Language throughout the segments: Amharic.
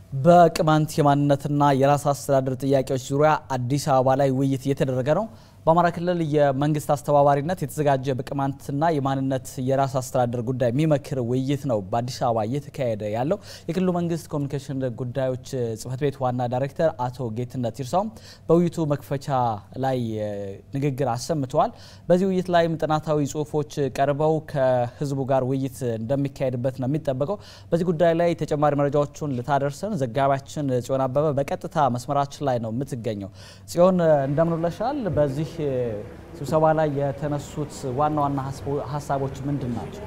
በቅማንት የማንነትና የራስ አስተዳደር ጥያቄዎች ዙሪያ አዲስ አበባ ላይ ውይይት እየተደረገ ነው። በአማራ ክልል የመንግስት አስተባባሪነት የተዘጋጀ በቅማንትና የማንነት የራስ አስተዳደር ጉዳይ የሚመክር ውይይት ነው በአዲስ አበባ እየተካሄደ ያለው። የክልሉ መንግስት ኮሚኒኬሽን ጉዳዮች ጽህፈት ቤት ዋና ዳይሬክተር አቶ ጌትነት ይርሳውም በውይይቱ መክፈቻ ላይ ንግግር አሰምተዋል። በዚህ ውይይት ላይም ጥናታዊ ጽሁፎች ቀርበው ከህዝቡ ጋር ውይይት እንደሚካሄድበት ነው የሚጠበቀው። በዚህ ጉዳይ ላይ ተጨማሪ መረጃዎቹን ልታደርሰን ዘጋቢያችን ጽዮን አበበ በቀጥታ መስመራችን ላይ ነው የምትገኘው። ጽዮን እንደምንለሻል። በዚህ ስብሰባ ላይ የተነሱት ዋና ዋና ሀሳቦች ምንድን ናቸው?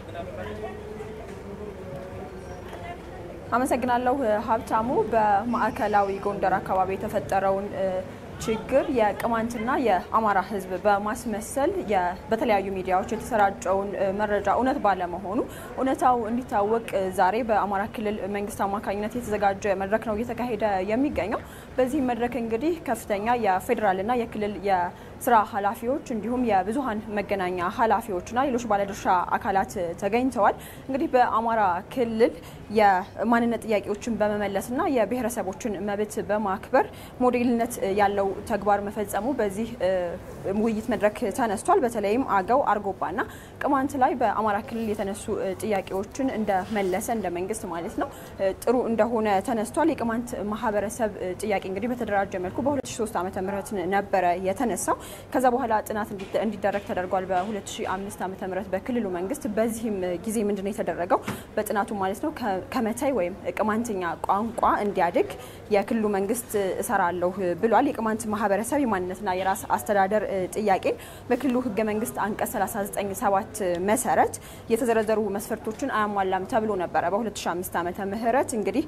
አመሰግናለሁ ሀብታሙ። በማዕከላዊ ጎንደር አካባቢ የተፈጠረውን ችግር የቅማንትና የአማራ ህዝብ በማስመሰል በተለያዩ ሚዲያዎች የተሰራጨውን መረጃ እውነት ባለመሆኑ እውነታው እንዲታወቅ ዛሬ በአማራ ክልል መንግስት አማካኝነት የተዘጋጀ መድረክ ነው እየተካሄደ የሚገኘው። በዚህ መድረክ እንግዲህ ከፍተኛ የፌዴራልና የክልል የስራ ኃላፊዎች እንዲሁም የብዙሀን መገናኛ ኃላፊዎችና ሌሎች ባለድርሻ አካላት ተገኝተዋል። እንግዲህ በአማራ ክልል የማንነት ጥያቄዎችን በመመለስና የብሔረሰቦችን መብት በማክበር ሞዴልነት ያለው ተግባር መፈጸሙ በዚህ ውይይት መድረክ ተነስቷል። በተለይም አገው አርጎባና ቅማንት ላይ በአማራ ክልል የተነሱ ጥያቄዎችን እንደመለሰ እንደ መንግስት ማለት ነው ጥሩ እንደሆነ ተነስቷል። የቅማንት ማህበረሰብ ጥያቄ እንግዲህ በተደራጀ መልኩ በ2003 ዓ ም ነበረ የተነሳው። ከዛ በኋላ ጥናት እንዲደረግ ተደርጓል በ2005 ዓ ም በክልሉ መንግስት። በዚህም ጊዜ ምንድነው የተደረገው? በጥናቱ ማለት ነው ከመታይ ወይም ቅማንትኛ ቋንቋ እንዲያድግ የክልሉ መንግስት እሰራለሁ ብሏል። የቅማንት ማህበረሰብ የማንነትና የራስ አስተዳደር ጥያቄ በክልሉ ህገ መንግስት አንቀጽ 397 መሰረት የተዘረዘሩ መስፈርቶችን አያሟላም ተብሎ ነበረ። በ2005 ዓመተ ምህረት እንግዲህ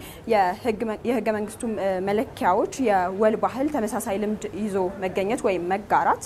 የህገ መንግስቱ መለኪያዎች የወል ባህል፣ ተመሳሳይ ልምድ ይዞ መገኘት ወይም መጋራት፣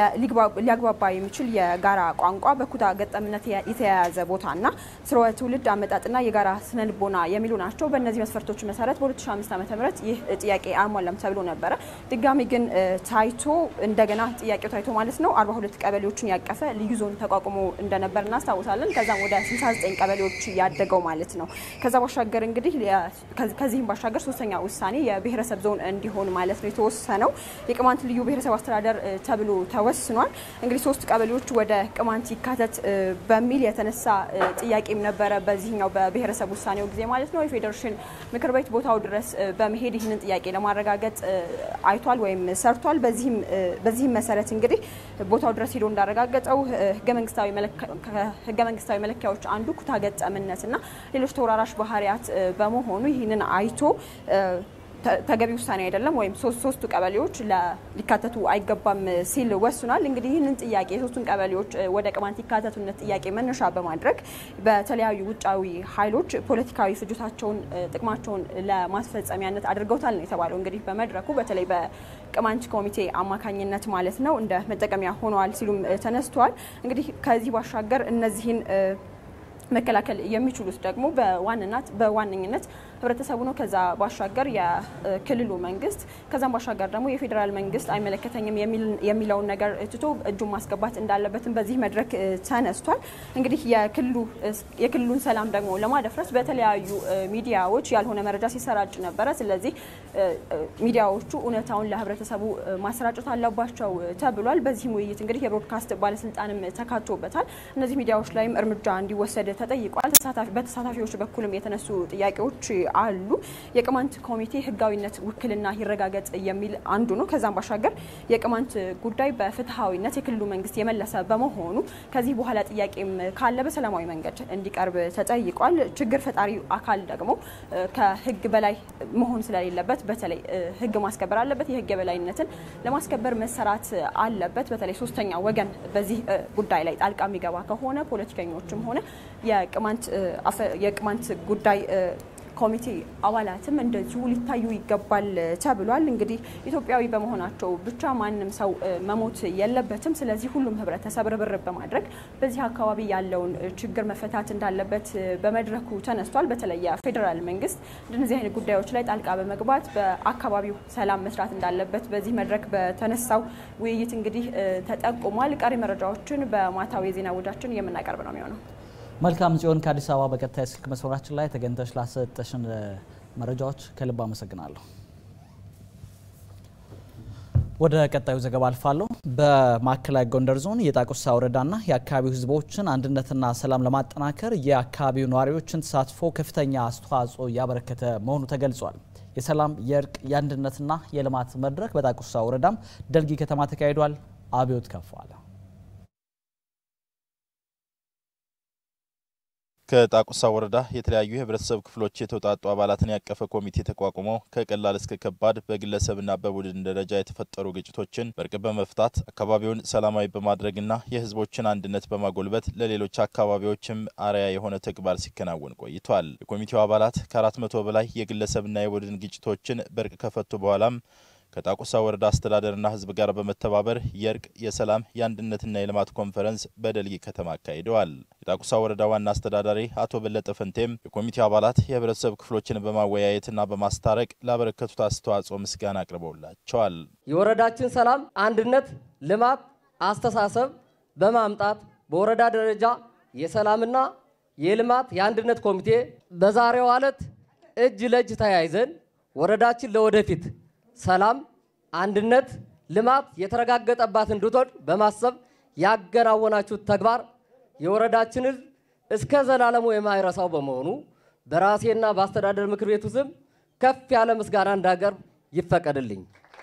ሊያግባባ የሚችል የጋራ ቋንቋ፣ በኩታ ገጠምነት የተያያዘ ቦታና ስርወ ትውልድ አመጣጥና የጋራ ስነ ልቦና የሚሉ ናቸው። በእነዚህ መስፈርቶች መሰረት በ2005 ዓመተ ምህረት ይህ ጥያቄ አያሟላም ተብሎ ነበረ። ድጋሚ ግን ታይቶ እንደገና ጥያቄው ታይቶ ማለት ነው 42 ቀበሌዎችን ያቀፈ ልዩ ዞን ተቋቁሞ እንደነበር እናስታውሳለን። ከዛም ወደ 69 ቀበሌዎች ያደገው ማለት ነው። ከዛ ባሻገር እንግዲህ ከዚህም ባሻገር ሶስተኛ ውሳኔ የብሔረሰብ ዞን እንዲሆን ማለት ነው የተወሰነው የቅማንት ልዩ ብሔረሰብ አስተዳደር ተብሎ ተወስኗል። እንግዲህ ሶስት ቀበሌዎች ወደ ቅማንት ይካተት በሚል የተነሳ ጥያቄም ነበረ በዚህኛው በብሔረሰብ ውሳኔው ጊዜ ማለት ነው። የፌዴሬሽን ምክር ቤት ቦታው ድረስ በመሄድ ይህንን ጥያቄ ለማረጋገጥ አይቷል ወይም ሰርቷል። በዚህም መሰረት እንግዲህ ቦታው ድረስ ሄዶ እንዳረጋገጠው ህገ መንግስታዊ መለኪያዎች አንዱ ኩታ ገጠምነትና ሌሎች ተወራራሽ ባህሪያት በመሆኑ ይህንን አይቶ ተገቢ ውሳኔ አይደለም ወይም ሶስቱ ቀበሌዎች ሊካተቱ አይገባም ሲል ወስኗል። እንግዲህ ይህንን ጥያቄ የሶስቱን ቀበሌዎች ወደ ቅማንት ይካተቱነት ጥያቄ መነሻ በማድረግ በተለያዩ ውጫዊ ኃይሎች ፖለቲካዊ ፍጆታቸውን፣ ጥቅማቸውን ለማስፈጸሚያነት አድርገውታል ነው የተባለው። እንግዲህ በመድረኩ በተለይ በቅማንት ኮሚቴ አማካኝነት ማለት ነው እንደ መጠቀሚያ ሆነዋል ሲሉም ተነስተዋል። እንግዲህ ከዚህ ባሻገር እነዚህን መከላከል የሚችሉት ደግሞ በዋንናት በዋነኝነት ህብረተሰቡ ነው። ከዛ ባሻገር የክልሉ መንግስት ከዛም ባሻገር ደግሞ የፌዴራል መንግስት አይመለከተኝም የሚለውን ነገር ትቶ እጁን ማስገባት እንዳለበትም በዚህ መድረክ ተነስቷል። እንግዲህ የክልሉን ሰላም ደግሞ ለማደፍረስ በተለያዩ ሚዲያዎች ያልሆነ መረጃ ሲሰራጭ ነበረ። ስለዚህ ሚዲያዎቹ እውነታውን ለህብረተሰቡ ማሰራጨት አለባቸው ተብሏል። በዚህም ውይይት እንግዲህ የብሮድካስት ባለስልጣንም ተካቶበታል። እነዚህ ሚዲያዎች ላይም እርምጃ እንዲወሰድ ተጠይቋል። በተሳታፊዎች በኩልም የተነሱ ጥያቄዎች አሉ። የቅማንት ኮሚቴ ህጋዊነት ውክልና ይረጋገጥ የሚል አንዱ ነው። ከዛም ባሻገር የቅማንት ጉዳይ በፍትሐዊነት የክልሉ መንግስት የመለሰ በመሆኑ ከዚህ በኋላ ጥያቄም ካለ በሰላማዊ መንገድ እንዲቀርብ ተጠይቋል። ችግር ፈጣሪ አካል ደግሞ ከህግ በላይ መሆን ስለሌለበት በተለይ ህግ ማስከበር አለበት። የህግ የበላይነትን ለማስከበር መሰራት አለበት። በተለይ ሶስተኛ ወገን በዚህ ጉዳይ ላይ ጣልቃ የሚገባ ከሆነ ፖለቲከኞችም ሆነ የቅማንት ጉዳይ ኮሚቴ አባላትም እንደዚሁ ሊታዩ ይገባል ተብሏል። እንግዲህ ኢትዮጵያዊ በመሆናቸው ብቻ ማንም ሰው መሞት የለበትም። ስለዚህ ሁሉም ህብረተሰብ ርብርብ በማድረግ በዚህ አካባቢ ያለውን ችግር መፈታት እንዳለበት በመድረኩ ተነስቷል። በተለይ የፌዴራል መንግስት እንደነዚህ አይነት ጉዳዮች ላይ ጣልቃ በመግባት በአካባቢው ሰላም መስራት እንዳለበት በዚህ መድረክ በተነሳው ውይይት እንግዲህ ተጠቁሟል። ቀሪ መረጃዎችን በማታዊ የዜና ውጃችን የምናቀርብ ነው የሚሆነው። መልካም ጽዮን፣ ከአዲስ አበባ በቀጥታ የስልክ መስመራችን ላይ ተገኝተሽ ላሰጠሽን መረጃዎች ከልብ አመሰግናለሁ። ወደ ቀጣዩ ዘገባ አልፋለሁ። በማዕከላዊ ጎንደር ዞን የጣቁሳ ወረዳና የአካባቢው ሕዝቦችን አንድነትና ሰላም ለማጠናከር የአካባቢው ነዋሪዎችን ተሳትፎ ከፍተኛ አስተዋጽኦ እያበረከተ መሆኑ ተገልጿል። የሰላም የእርቅ የአንድነትና የልማት መድረክ በጣቁሳ ወረዳም ደልጊ ከተማ ተካሂዷል። አብዮት ከፋለ ከጣቁሳ ወረዳ የተለያዩ የህብረተሰብ ክፍሎች የተውጣጡ አባላትን ያቀፈ ኮሚቴ ተቋቁሞ ከቀላል እስከ ከባድ በግለሰብና በቡድን ደረጃ የተፈጠሩ ግጭቶችን በእርቅ በመፍታት አካባቢውን ሰላማዊ በማድረግና የህዝቦችን አንድነት በማጎልበት ለሌሎች አካባቢዎችም አርአያ የሆነ ተግባር ሲከናወን ቆይቷል። የኮሚቴው አባላት ከአራት መቶ በላይ የግለሰብና የቡድን ግጭቶችን በእርቅ ከፈቱ በኋላም ከጣቁሳ ወረዳ አስተዳደርና ህዝብ ጋር በመተባበር የእርቅ የሰላም የአንድነትና የልማት ኮንፈረንስ በደልጊ ከተማ አካሂደዋል። የጣቁሳ ወረዳ ዋና አስተዳዳሪ አቶ በለጠ ፈንቴም የኮሚቴው አባላት የህብረተሰብ ክፍሎችን በማወያየትና በማስታረቅ ላበረከቱት አስተዋጽኦ ምስጋና አቅርበውላቸዋል። የወረዳችን ሰላም፣ አንድነት፣ ልማት አስተሳሰብ በማምጣት በወረዳ ደረጃ የሰላምና የልማት የአንድነት ኮሚቴ በዛሬው ዕለት እጅ ለእጅ ተያይዘን ወረዳችን ለወደፊት ሰላም፣ አንድነት፣ ልማት የተረጋገጠባት እንድትሆን በማሰብ ያከናወናችሁት ተግባር የወረዳችን ህዝብ እስከ ዘላለሙ የማይረሳው በመሆኑ በራሴና በአስተዳደር ምክር ቤቱ ስም ከፍ ያለ ምስጋና እንዳቀርብ ይፈቀድልኝ።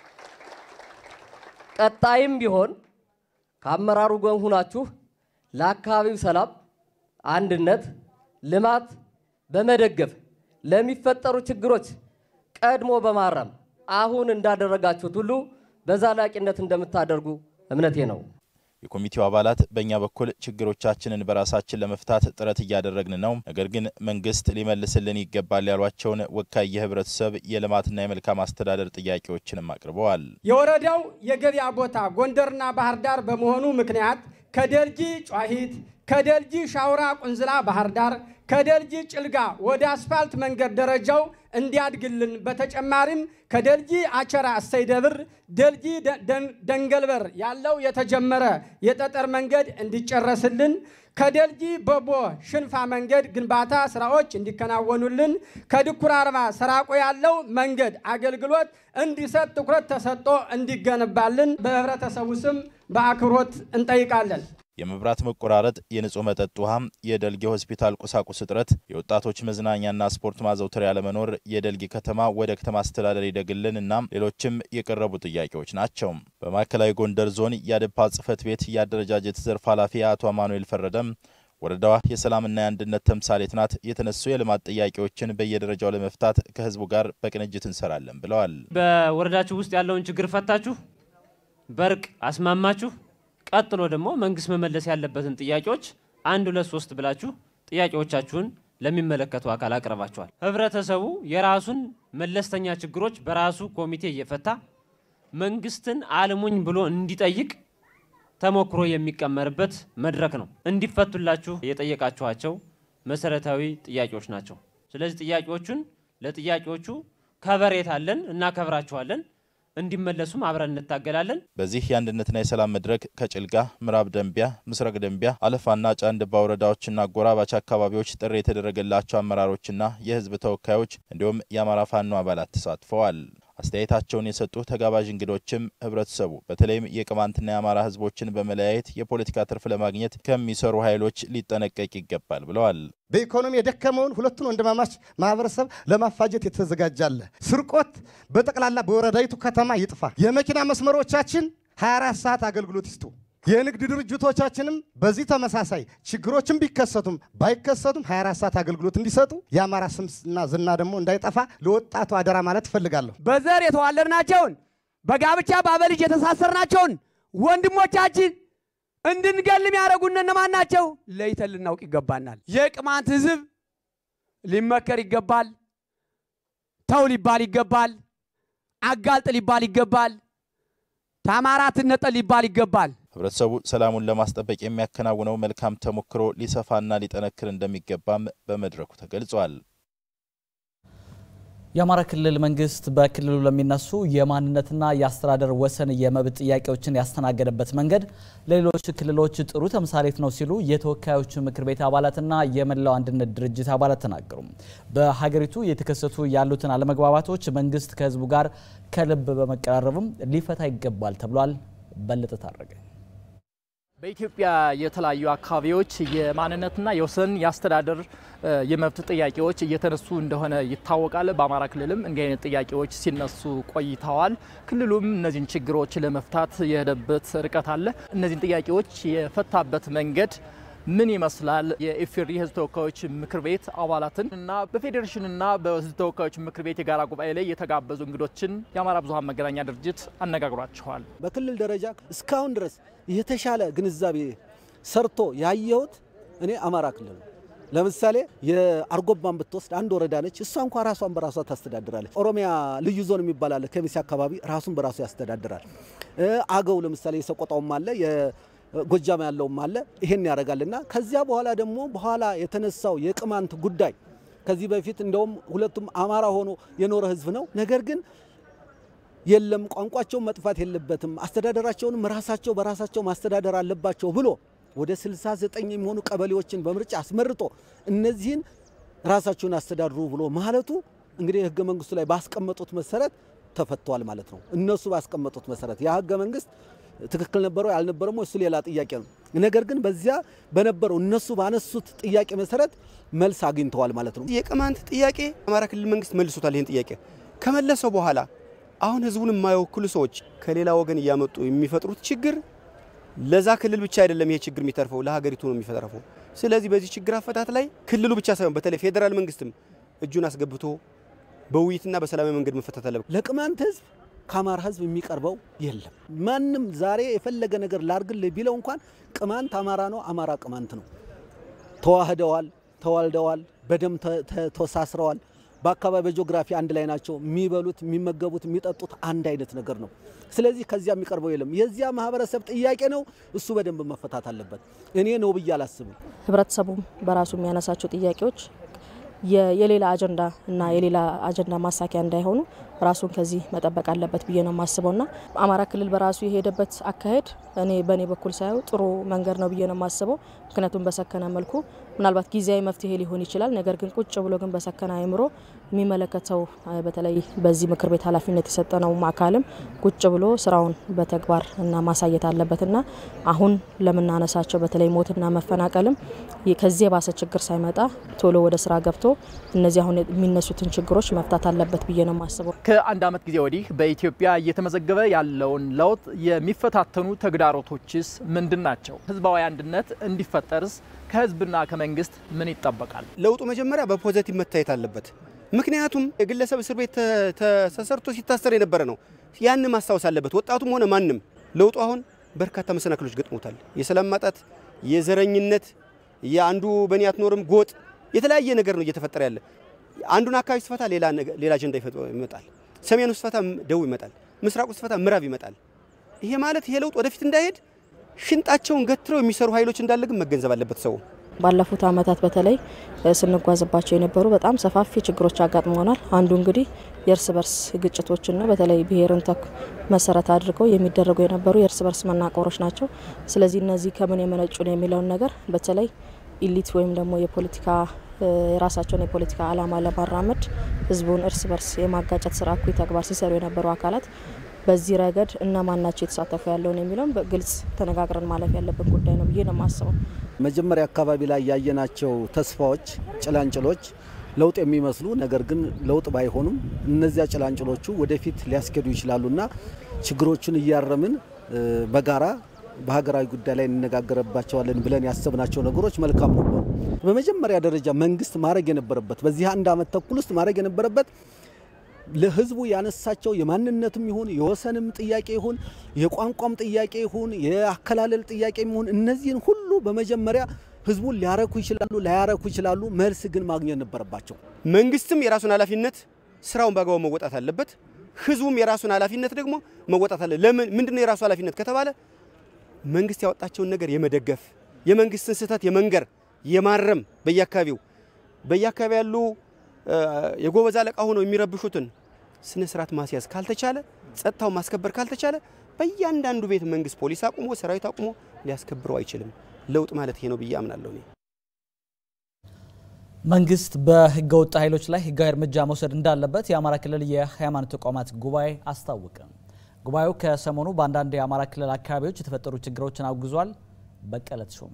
ቀጣይም ቢሆን ከአመራሩ ጎን ሁናችሁ ለአካባቢው ሰላም፣ አንድነት፣ ልማት በመደገፍ ለሚፈጠሩ ችግሮች ቀድሞ በማረም አሁን እንዳደረጋችሁት ሁሉ በዘላቂነት እንደምታደርጉ እምነቴ ነው። የኮሚቴው አባላት በእኛ በኩል ችግሮቻችንን በራሳችን ለመፍታት ጥረት እያደረግን ነው፣ ነገር ግን መንግስት ሊመልስልን ይገባል ያሏቸውን ወካይ የህብረተሰብ የልማትና የመልካም አስተዳደር ጥያቄዎችንም አቅርበዋል። የወረዳው የገበያ ቦታ ጎንደርና ባህር ዳር በመሆኑ ምክንያት ከደልጊ ጨዋሂት፣ ከደልጊ ሻውራ ቁንዝላ ባህር ዳር፣ ከደልጊ ጭልጋ ወደ አስፋልት መንገድ ደረጃው እንዲያድግልን በተጨማሪም ከደልጊ አቸራ እሰይ ደብር ደልጊ ደንገልበር ያለው የተጀመረ የጠጠር መንገድ እንዲጨረስልን ከደልጊ በቦ ሽንፋ መንገድ ግንባታ ስራዎች እንዲከናወኑልን ከድኩር አርባ ሰራቆ ያለው መንገድ አገልግሎት እንዲሰጥ ትኩረት ተሰጥቶ እንዲገነባልን በህብረተሰቡ ስም በአክብሮት እንጠይቃለን። የመብራት መቆራረጥ፣ የንጹህ መጠጥ ውሃ፣ የደልጊ ሆስፒታል ቁሳቁስ እጥረት፣ የወጣቶች መዝናኛና ስፖርት ማዘውተሪያ ያለመኖር የደልጊ ከተማ ወደ ከተማ አስተዳደር ይደግልን እና ሌሎችም የቀረቡ ጥያቄዎች ናቸው። በማዕከላዊ ጎንደር ዞን የአዴፓ ጽህፈት ቤት የአደረጃጀት ዘርፍ ኃላፊ አቶ አማኑኤል ፈረደም ወረዳዋ የሰላምና የአንድነት ተምሳሌት ናት፣ የተነሱ የልማት ጥያቄዎችን በየደረጃው ለመፍታት ከህዝቡ ጋር በቅንጅት እንሰራለን ብለዋል። በወረዳችሁ ውስጥ ያለውን ችግር ፈታችሁ፣ በእርቅ አስማማችሁ ቀጥሎ ደግሞ መንግስት መመለስ ያለበትን ጥያቄዎች አንድ ሁለት ሶስት ብላችሁ ጥያቄዎቻችሁን ለሚመለከቱ አካል አቅርባችኋል። ህብረተሰቡ የራሱን መለስተኛ ችግሮች በራሱ ኮሚቴ እየፈታ መንግስትን አልሙኝ ብሎ እንዲጠይቅ ተሞክሮ የሚቀመርበት መድረክ ነው። እንዲፈቱላችሁ የጠየቃችኋቸው መሰረታዊ ጥያቄዎች ናቸው። ስለዚህ ጥያቄዎቹን ለጥያቄዎቹ ከበሬታ አለን፣ እናከብራችኋለን እንዲመለሱም አብረን እንታገላለን። በዚህ የአንድነትና የሰላም መድረክ ከጭልጋ፣ ምዕራብ ደንቢያ፣ ምስራቅ ደንቢያ፣ አለፋና ጫንድባ ወረዳዎችና አጎራባች አካባቢዎች ጥሪ የተደረገላቸው አመራሮችና የህዝብ ተወካዮች እንዲሁም የአማራ ፋኖ አባላት ተሳትፈዋል። አስተያየታቸውን የሰጡ ተጋባዥ እንግዶችም ህብረተሰቡ በተለይም የቅማንትና የአማራ ህዝቦችን በመለያየት የፖለቲካ ትርፍ ለማግኘት ከሚሰሩ ኃይሎች ሊጠነቀቅ ይገባል ብለዋል። በኢኮኖሚ የደከመውን ሁለቱን ወንድማማች ማህበረሰብ ለማፋጀት የተዘጋጃለ ስርቆት በጠቅላላ በወረዳይቱ ከተማ ይጥፋ። የመኪና መስመሮቻችን 24 ሰዓት አገልግሎት ይስጡ። የንግድ ድርጅቶቻችንም በዚህ ተመሳሳይ ችግሮችን ቢከሰቱም ባይከሰቱም 24 ሰዓት አገልግሎት እንዲሰጡ የአማራ ስምና ዝና ደግሞ እንዳይጠፋ ለወጣቱ አደራ ማለት እፈልጋለሁ። በዘር የተዋለድናቸውን በጋብቻ በአበልጅ የተሳሰርናቸውን ወንድሞቻችን እንድንገል የሚያደርጉን እነማን ናቸው? ለይተን ልናውቅ ይገባናል። የቅማንት ህዝብ ሊመከር ይገባል። ተው ሊባል ይገባል። አጋልጥ ሊባል ይገባል። ከአማራ ትነጠል ሊባል ይገባል። ህብረተሰቡ ሰላሙን ለማስጠበቅ የሚያከናውነው መልካም ተሞክሮ ሊሰፋና ሊጠነክር እንደሚገባም በመድረኩ ተገልጿል። የአማራ ክልል መንግስት በክልሉ ለሚነሱ የማንነትና የአስተዳደር ወሰን የመብት ጥያቄዎችን ያስተናገደበት መንገድ ለሌሎች ክልሎች ጥሩ ተምሳሌት ነው ሲሉ የተወካዮች ምክር ቤት አባላትና የመላው አንድነት ድርጅት አባላት ተናገሩ። በሀገሪቱ የተከሰቱ ያሉትን አለመግባባቶች መንግስት ከህዝቡ ጋር ከልብ በመቀራረብም ሊፈታ ይገባል ተብሏል። በለጠ ታረገ በኢትዮጵያ የተለያዩ አካባቢዎች የማንነትና የወሰን የአስተዳደር የመብት ጥያቄዎች እየተነሱ እንደሆነ ይታወቃል። በአማራ ክልልም እንዲህ አይነት ጥያቄዎች ሲነሱ ቆይተዋል። ክልሉም እነዚህን ችግሮች ለመፍታት የሄደበት ርቀት አለ። እነዚህን ጥያቄዎች የፈታበት መንገድ ምን ይመስላል? የኢፌዴሪ ህዝብ ተወካዮች ምክር ቤት አባላትን እና በፌዴሬሽንና በህዝብ ተወካዮች ምክር ቤት የጋራ ጉባኤ ላይ የተጋበዙ እንግዶችን የአማራ ብዙኃን መገናኛ ድርጅት አነጋግሯቸዋል። በክልል ደረጃ እስካሁን ድረስ የተሻለ ግንዛቤ ሰርቶ ያየሁት እኔ አማራ ክልል ነው። ለምሳሌ የአርጎባን ብትወስድ አንድ ወረዳ ነች። እሷ እንኳ ራሷን በራሷ ታስተዳድራለች። ኦሮሚያ ልዩ ዞን የሚባል አለ። ከሚሴ አካባቢ ራሱን በራሱ ያስተዳድራል። አገው ለምሳሌ የሰቆጣውም አለ ጎጃም ያለውም አለ ይሄን ያደርጋልና ከዚያ በኋላ ደግሞ በኋላ የተነሳው የቅማንት ጉዳይ ከዚህ በፊት እንደውም ሁለቱም አማራ ሆኖ የኖረ ህዝብ ነው። ነገር ግን የለም ቋንቋቸውን መጥፋት የለበትም አስተዳደራቸውንም ራሳቸው በራሳቸው ማስተዳደር አለባቸው ብሎ ወደ 69 የሚሆኑ ቀበሌዎችን በምርጫ አስመርጦ እነዚህን ራሳቸውን አስተዳድሩ ብሎ ማለቱ እንግዲህ ህገ መንግስቱ ላይ ባስቀመጡት መሰረት ተፈቷል ማለት ነው። እነሱ ባስቀመጡት መሰረት ያ ህገ መንግስት ትክክል ነበረው ያልነበረው እሱ ሌላ ጥያቄ ነው። ነገር ግን በዚያ በነበረው እነሱ ባነሱት ጥያቄ መሰረት መልስ አግኝተዋል ማለት ነው። የቅማንት ጥያቄ አማራ ክልል መንግስት መልሶታል። ይህን ጥያቄ ከመለሰው በኋላ አሁን ህዝቡን የማይወክሉ ሰዎች ከሌላ ወገን እያመጡ የሚፈጥሩት ችግር ለዛ ክልል ብቻ አይደለም ይሄ ችግር የሚተርፈው ለሀገሪቱ ነው የሚተርፈው። ስለዚህ በዚህ ችግር አፈታት ላይ ክልሉ ብቻ ሳይሆን በተለይ ፌዴራል መንግስትም እጁን አስገብቶ በውይይትና በሰላማዊ መንገድ መፈታት አለበት። ለቅማንት ህዝብ ከአማራ ህዝብ የሚቀርበው የለም። ማንም ዛሬ የፈለገ ነገር ላርግልህ ቢለው እንኳን ቅማንት አማራ ነው፣ አማራ ቅማንት ነው። ተዋህደዋል፣ ተዋልደዋል፣ በደም ተሳስረዋል። በአካባቢ በጂኦግራፊ አንድ ላይ ናቸው። የሚበሉት፣ የሚመገቡት፣ የሚጠጡት አንድ አይነት ነገር ነው። ስለዚህ ከዚያ የሚቀርበው የለም። የዚያ ማህበረሰብ ጥያቄ ነው። እሱ በደንብ መፈታት አለበት። እኔ ነው ብዬ አላስብም። ህብረተሰቡም በራሱ የሚያነሳቸው ጥያቄዎች የሌላ አጀንዳ እና የሌላ አጀንዳ ማሳኪያ እንዳይሆኑ ራሱን ከዚህ መጠበቅ አለበት ብዬ ነው የማስበው ና አማራ ክልል በራሱ የሄደበት አካሄድ እኔ በእኔ በኩል ሳየው ጥሩ መንገድ ነው ብዬ ነው የማስበው። ምክንያቱም በሰከነ መልኩ ምናልባት ጊዜያዊ መፍትሄ ሊሆን ይችላል። ነገር ግን ቁጭ ብሎ ግን በሰከነ አእምሮ የሚመለከተው በተለይ በዚህ ምክር ቤት ኃላፊነት የሰጠነው አካልም ቁጭ ብሎ ስራውን በተግባር እና ማሳየት አለበት ና አሁን ለምናነሳቸው በተለይ ሞትና መፈናቀልም ከዚህ የባሰ ችግር ሳይመጣ ቶሎ ወደ ስራ ገብቶ እነዚህ አሁን የሚነሱትን ችግሮች መፍታት አለበት ብዬ ነው የማስበው። ከአንድ ዓመት ጊዜ ወዲህ በኢትዮጵያ እየተመዘገበ ያለውን ለውጥ የሚፈታተኑ ተግዳሮቶችስ ምንድን ናቸው? ህዝባዊ አንድነት እንዲፈጠርስ ከህዝብና ከመንግስት ምን ይጠበቃል? ለውጡ መጀመሪያ በፖዘቲቭ መታየት አለበት። ምክንያቱም የግለሰብ እስር ቤት ተሰርቶ ሲታሰር የነበረ ነው። ያን ማስታወስ አለበት ወጣቱም ሆነ ማንም። ለውጡ አሁን በርካታ መሰናክሎች ገጥሞታል። የሰላም ማጣት፣ የዘረኝነት፣ የአንዱ በእኔ አትኖርም ጎጥ፣ የተለያየ ነገር ነው እየተፈጠረ ያለ አንዱን አካባቢ ስፈታ ሌላ ሌላ አጀንዳ ይመጣል። ሰሜኑ ስፈታ ደቡብ ይመጣል። ምስራቁ ስፈታ ምዕራብ ይመጣል። ይሄ ማለት ይሄ ለውጥ ወደፊት እንዳይሄድ ሽንጣቸውን ገትረው የሚሰሩ ኃይሎች እንዳለ ግን መገንዘብ አለበት ሰው። ባለፉት ዓመታት በተለይ ስንጓዝባቸው የነበሩ በጣም ሰፋፊ ችግሮች አጋጥመናል። አንዱ እንግዲህ የእርስ በርስ ግጭቶችን ነው። በተለይ ብሔርን ተክ መሰረት አድርገው የሚደረጉ የነበሩ የእርስ በርስ መናቆሮች ናቸው። ስለዚህ እነዚህ ከምን የመነጩ ነው የሚለውን ነገር በተለይ ኢሊት ወይም ደግሞ የፖለቲካ የራሳቸውን የፖለቲካ ዓላማ ለማራመድ ህዝቡን እርስ በርስ የማጋጨት ስራ እኩይ ተግባር ሲሰሩ የነበሩ አካላት በዚህ ረገድ እነማን ናቸው የተሳተፉ ያለውን የሚለውን በግልጽ ተነጋግረን ማለፍ ያለብን ጉዳይ ነው ብዬ ነው የማስበው። መጀመሪያ አካባቢ ላይ ያየናቸው ተስፋዎች፣ ጭላንጭሎች ለውጥ የሚመስሉ ነገር ግን ለውጥ ባይሆኑም እነዚያ ጭላንጭሎቹ ወደፊት ሊያስኬዱ ይችላሉና ችግሮቹን እያረምን በጋራ በሀገራዊ ጉዳይ ላይ እንነጋገርባቸዋለን ብለን ያሰብናቸው ነገሮች መልካም ነበሩ። በመጀመሪያ ደረጃ መንግስት ማድረግ የነበረበት በዚህ አንድ ዓመት ተኩል ውስጥ ማድረግ የነበረበት ለህዝቡ ያነሳቸው የማንነትም ይሁን የወሰንም ጥያቄ ይሁን የቋንቋም ጥያቄ ይሁን የአከላለል ጥያቄ ይሁን እነዚህን ሁሉ በመጀመሪያ ህዝቡን ሊያረኩ ይችላሉ፣ ላያረኩ ይችላሉ። መልስ ግን ማግኘት ነበረባቸው። መንግስትም የራሱን ኃላፊነት ስራውን በአግባቡ መወጣት አለበት። ህዝቡም የራሱን ኃላፊነት ደግሞ መወጣት አለ። ለምን ምንድነው የራሱ ኃላፊነት ከተባለ መንግስት ያወጣቸውን ነገር የመደገፍ የመንግስትን ስህተት የመንገር የማረም በየአካባቢው በየአካባቢ ያሉ የጎበዝ አለቃ ሆነው የሚረብሹትን ስነ ስርዓት ማስያዝ ካልተቻለ፣ ጸጥታው ማስከበር ካልተቻለ በእያንዳንዱ ቤት መንግስት ፖሊስ አቁሞ ሰራዊት አቁሞ ሊያስከብረው አይችልም። ለውጥ ማለት ይሄ ነው ብዬ አምናለሁ እኔ። መንግስት በህገ ወጥ ኃይሎች ላይ ህጋዊ እርምጃ መውሰድ እንዳለበት የአማራ ክልል የሃይማኖት ተቋማት ጉባኤ አስታወቀ። ጉባኤው ከሰሞኑ በአንዳንድ የአማራ ክልል አካባቢዎች የተፈጠሩ ችግሮችን አውግዟል። በቀለ ተሾመ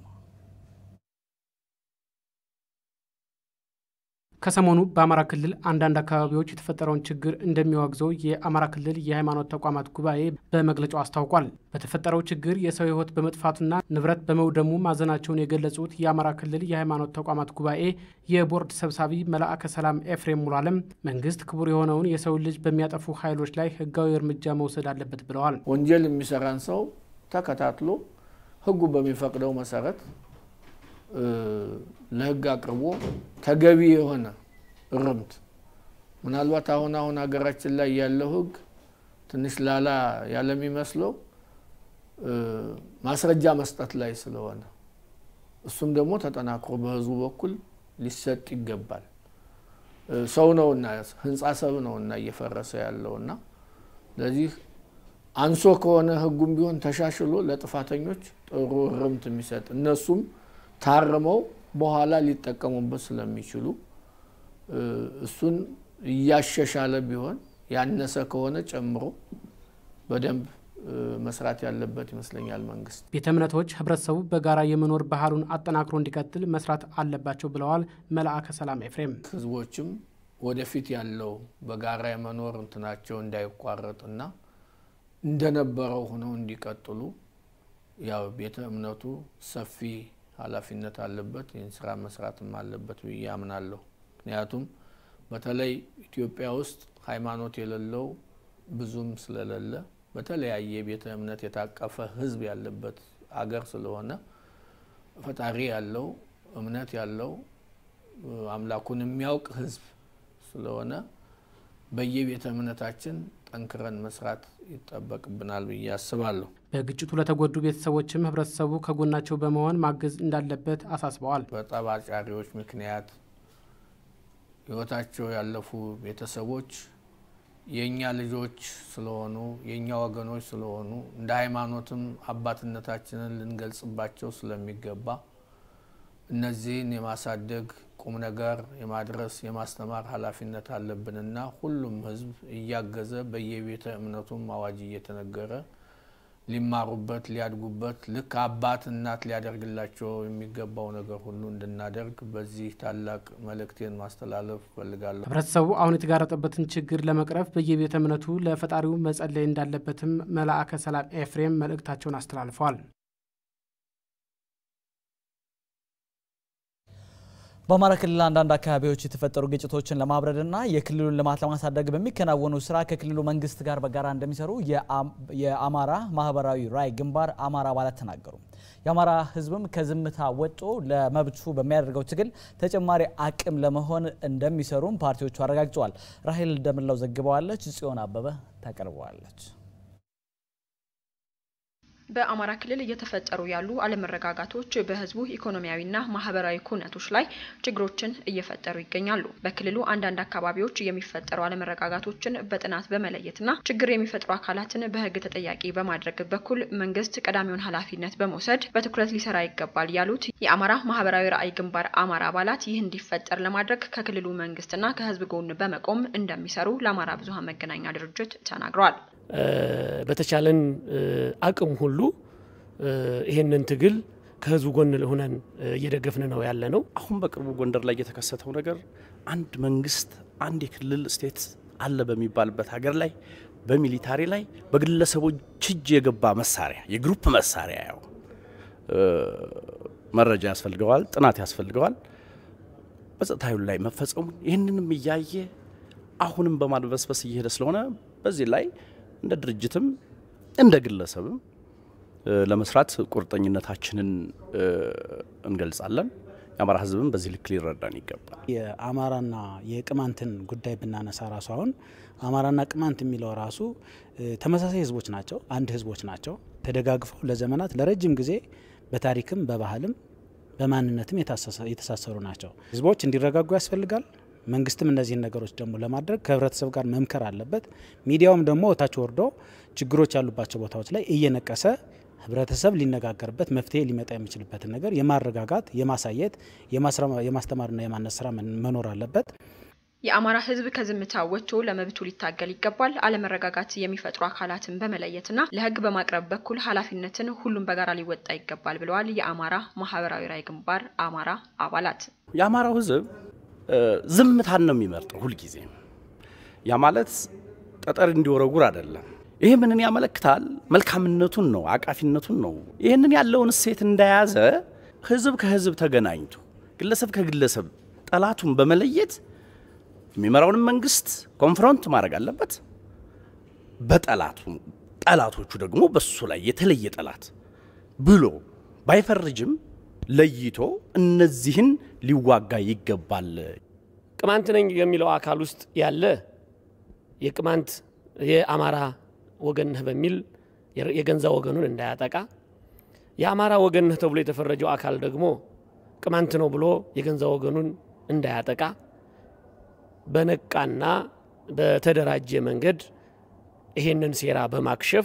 ከሰሞኑ በአማራ ክልል አንዳንድ አካባቢዎች የተፈጠረውን ችግር እንደሚያወግዘው የአማራ ክልል የሃይማኖት ተቋማት ጉባኤ በመግለጫው አስታውቋል። በተፈጠረው ችግር የሰው ህይወት በመጥፋቱና ንብረት በመውደሙ ማዘናቸውን የገለጹት የአማራ ክልል የሃይማኖት ተቋማት ጉባኤ የቦርድ ሰብሳቢ መልአከ ሰላም ኤፍሬም ሙሉዓለም መንግስት ክቡር የሆነውን የሰው ልጅ በሚያጠፉ ኃይሎች ላይ ህጋዊ እርምጃ መውሰድ አለበት ብለዋል። ወንጀል የሚሰራን ሰው ተከታትሎ ህጉ በሚፈቅደው መሰረት ለህግ አቅርቦ ተገቢ የሆነ እርምት ምናልባት አሁን አሁን ሀገራችን ላይ ያለው ህግ ትንሽ ላላ ያለሚመስለው ማስረጃ መስጠት ላይ ስለሆነ እሱም ደግሞ ተጠናክሮ በህዝቡ በኩል ሊሰጥ ይገባል። ሰው ነውና ህንፃ ሰብ ነውና እየፈረሰ ያለውና ስለዚህ አንሶ ከሆነ ህጉም ቢሆን ተሻሽሎ ለጥፋተኞች ጥሩ እርምት የሚሰጥ እነሱም ታርመው በኋላ ሊጠቀሙበት ስለሚችሉ እሱን እያሻሻለ ቢሆን ያነሰ ከሆነ ጨምሮ በደንብ መስራት ያለበት ይመስለኛል። መንግስት ቤተ እምነቶች ህብረተሰቡ በጋራ የመኖር ባህሉን አጠናክሮ እንዲቀጥል መስራት አለባቸው ብለዋል መልአከ ሰላም ኤፍሬም። ህዝቦችም ወደፊት ያለው በጋራ የመኖር እንትናቸው እንዳይቋረጥና እንደነበረው ሆነው እንዲቀጥሉ ያው ቤተ እምነቱ ሰፊ ኃላፊነት አለበት። ይህን ስራ መስራትም አለበት ብዬ አምናለሁ። ምክንያቱም በተለይ ኢትዮጵያ ውስጥ ሃይማኖት የሌለው ብዙም ስለሌለ በተለያየ ቤተ እምነት የታቀፈ ህዝብ ያለበት አገር ስለሆነ ፈጣሪ ያለው እምነት ያለው አምላኩን የሚያውቅ ህዝብ ስለሆነ በየቤተ እምነታችን ጠንክረን መስራት ይጠበቅብናል ብዬ አስባለሁ። በግጭቱ ለተጎዱ ቤተሰቦችም ህብረተሰቡ ከጎናቸው በመሆን ማገዝ እንዳለበት አሳስበዋል። በጠብ አጫሪዎች ምክንያት ህይወታቸው ያለፉ ቤተሰቦች የእኛ ልጆች ስለሆኑ የእኛ ወገኖች ስለሆኑ እንደ ሃይማኖትም አባትነታችንን ልንገልጽባቸው ስለሚገባ እነዚህን የማሳደግ ቁም ነገር የማድረስ የማስተማር ኃላፊነት አለብንና ሁሉም ህዝብ እያገዘ በየቤተ እምነቱም አዋጅ እየተነገረ ሊማሩበት ሊያድጉበት ልክ አባት እናት ሊያደርግላቸው የሚገባው ነገር ሁሉ እንድናደርግ በዚህ ታላቅ መልእክቴን ማስተላለፍ እፈልጋለሁ። ህብረተሰቡ አሁን የተጋረጠበትን ችግር ለመቅረፍ በየቤተ እምነቱ ለፈጣሪው መጸለይ እንዳለበትም መልአከ ሰላም ኤፍሬም መልእክታቸውን አስተላልፈዋል። በአማራ ክልል አንዳንድ አካባቢዎች የተፈጠሩ ግጭቶችን ለማብረድና የክልሉን ልማት ለማሳደግ በሚከናወኑ ስራ ከክልሉ መንግስት ጋር በጋራ እንደሚሰሩ የአማራ ማህበራዊ ራዕይ ግንባር አማራ አባላት ተናገሩ። የአማራ ህዝብም ከዝምታ ወጥቶ ለመብቱ በሚያደርገው ትግል ተጨማሪ አቅም ለመሆን እንደሚሰሩም ፓርቲዎቹ አረጋግጠዋል። ራሄል እንደምላው ዘግበዋለች። ጽዮን አበበ ታቀርበዋለች። በአማራ ክልል እየተፈጠሩ ያሉ አለመረጋጋቶች በህዝቡ ኢኮኖሚያዊና ማህበራዊ ኩነቶች ላይ ችግሮችን እየፈጠሩ ይገኛሉ። በክልሉ አንዳንድ አካባቢዎች የሚፈጠሩ አለመረጋጋቶችን በጥናት በመለየትና ችግር የሚፈጥሩ አካላትን በህግ ተጠያቂ በማድረግ በኩል መንግስት ቀዳሚውን ኃላፊነት በመውሰድ በትኩረት ሊሰራ ይገባል ያሉት የአማራ ማህበራዊ ራዕይ ግንባር አማራ አባላት ይህ እንዲፈጠር ለማድረግ ከክልሉ መንግስትና ከህዝብ ጎን በመቆም እንደሚሰሩ ለአማራ ብዙሃን መገናኛ ድርጅት ተናግረዋል። በተቻለን አቅም ሁሉ ይሄንን ትግል ከህዝቡ ጎን ሆነን እየደገፍን ነው ያለ ነው። አሁን በቅርቡ ጎንደር ላይ የተከሰተው ነገር አንድ መንግስት አንድ የክልል ስቴት አለ በሚባልበት ሀገር ላይ በሚሊታሪ ላይ በግለሰቦች እጅ የገባ መሳሪያ የግሩፕ መሳሪያ ያው መረጃ ያስፈልገዋል፣ ጥናት ያስፈልገዋል። በጸጥታ ኃይሉ ላይ መፈጸሙ ይህንንም እያየ አሁንም በማድበስበስ እየሄደ ስለሆነ በዚህ ላይ እንደ ድርጅትም እንደ ግለሰብም ለመስራት ቁርጠኝነታችንን እንገልጻለን። የአማራ ህዝብም በዚህ ልክ ሊረዳን ይገባል። የአማራና የቅማንትን ጉዳይ ብናነሳ ራሱ አሁን አማራና ቅማንት የሚለው ራሱ ተመሳሳይ ህዝቦች ናቸው፣ አንድ ህዝቦች ናቸው። ተደጋግፈው ለዘመናት ለረጅም ጊዜ በታሪክም በባህልም በማንነትም የተሳሰሩ ናቸው። ህዝቦች እንዲረጋጉ ያስፈልጋል። መንግስትም እነዚህን ነገሮች ደግሞ ለማድረግ ከህብረተሰብ ጋር መምከር አለበት። ሚዲያውም ደግሞ ታች ወርዶ ችግሮች ያሉባቸው ቦታዎች ላይ እየነቀሰ ህብረተሰብ ሊነጋገርበት መፍትሄ ሊመጣ የሚችልበትን ነገር የማረጋጋት የማሳየት የማስተማርና የማነጽ ስራ መኖር አለበት። የአማራ ህዝብ ከዝምታ ወጥቶ ለመብቱ ሊታገል ይገባል። አለመረጋጋት የሚፈጥሩ አካላትን በመለየትና ለህግ በማቅረብ በኩል ኃላፊነትን ሁሉም በጋራ ሊወጣ ይገባል ብለዋል የአማራ ማህበራዊ ራዕይ ግንባር አማራ አባላት። የአማራው ህዝብ ዝምታን ነው የሚመርጠው ሁልጊዜ። ያ ማለት ጠጠር እንዲወረጉር አይደለም። ይህ ምንን ያመለክታል? መልካምነቱን ነው፣ አቃፊነቱን ነው። ይህንን ያለውን እሴት እንደያዘ ህዝብ ከህዝብ ተገናኝቶ ግለሰብ ከግለሰብ ጠላቱን በመለየት የሚመራውንም መንግስት ኮንፍሮንት ማድረግ አለበት። በጠላቱ ጠላቶቹ ደግሞ በሱ ላይ የተለየ ጠላት ብሎ ባይፈርጅም ለይቶ እነዚህን ሊዋጋ ይገባል። ቅማንት ነኝ የሚለው አካል ውስጥ ያለ የቅማንት የአማራ ወገን ነህ በሚል የገንዛ ወገኑን እንዳያጠቃ፣ የአማራ ወገን ነህ ተብሎ የተፈረጀው አካል ደግሞ ቅማንት ነው ብሎ የገንዛ ወገኑን እንዳያጠቃ በነቃና በተደራጀ መንገድ ይሄንን ሴራ በማክሸፍ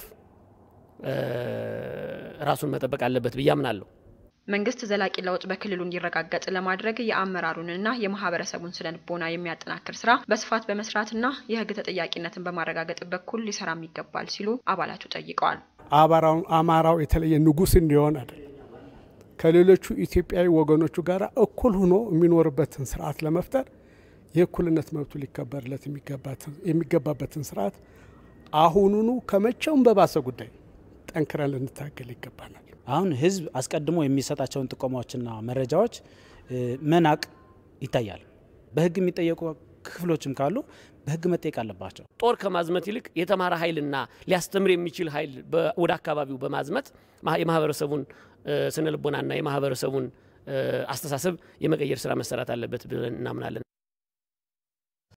ራሱን መጠበቅ አለበት ብዬ አምናለሁ። መንግስት ዘላቂ ለውጥ በክልሉ እንዲረጋገጥ ለማድረግ የአመራሩንና የማህበረሰቡን ስነ ልቦና የሚያጠናክር ስራ በስፋት በመስራትና የህግ ተጠያቂነትን በማረጋገጥ በኩል ሊሰራም ይገባል ሲሉ አባላቱ ጠይቀዋል። አማራው የተለየ ንጉስ እንዲሆን አይደለም፣ ከሌሎቹ ኢትዮጵያዊ ወገኖቹ ጋር እኩል ሆኖ የሚኖርበትን ስርዓት ለመፍጠር የእኩልነት መብቱ ሊከበርለት የሚገባበትን ስርዓት አሁኑኑ ከመቼውም በባሰ ጉዳይ ጠንክረን ልንታገል ይገባናል። አሁን ህዝብ አስቀድሞ የሚሰጣቸውን ጥቆማዎችና መረጃዎች መናቅ ይታያል። በህግ የሚጠየቁ ክፍሎችም ካሉ በህግ መጠየቅ አለባቸው። ጦር ከማዝመት ይልቅ የተማረ ኃይልና ሊያስተምር የሚችል ኃይል ወደ አካባቢው በማዝመት የማህበረሰቡን ስነ ልቦናና የማህበረሰቡን አስተሳሰብ የመቀየር ስራ መሰራት አለበት ብለን እናምናለን።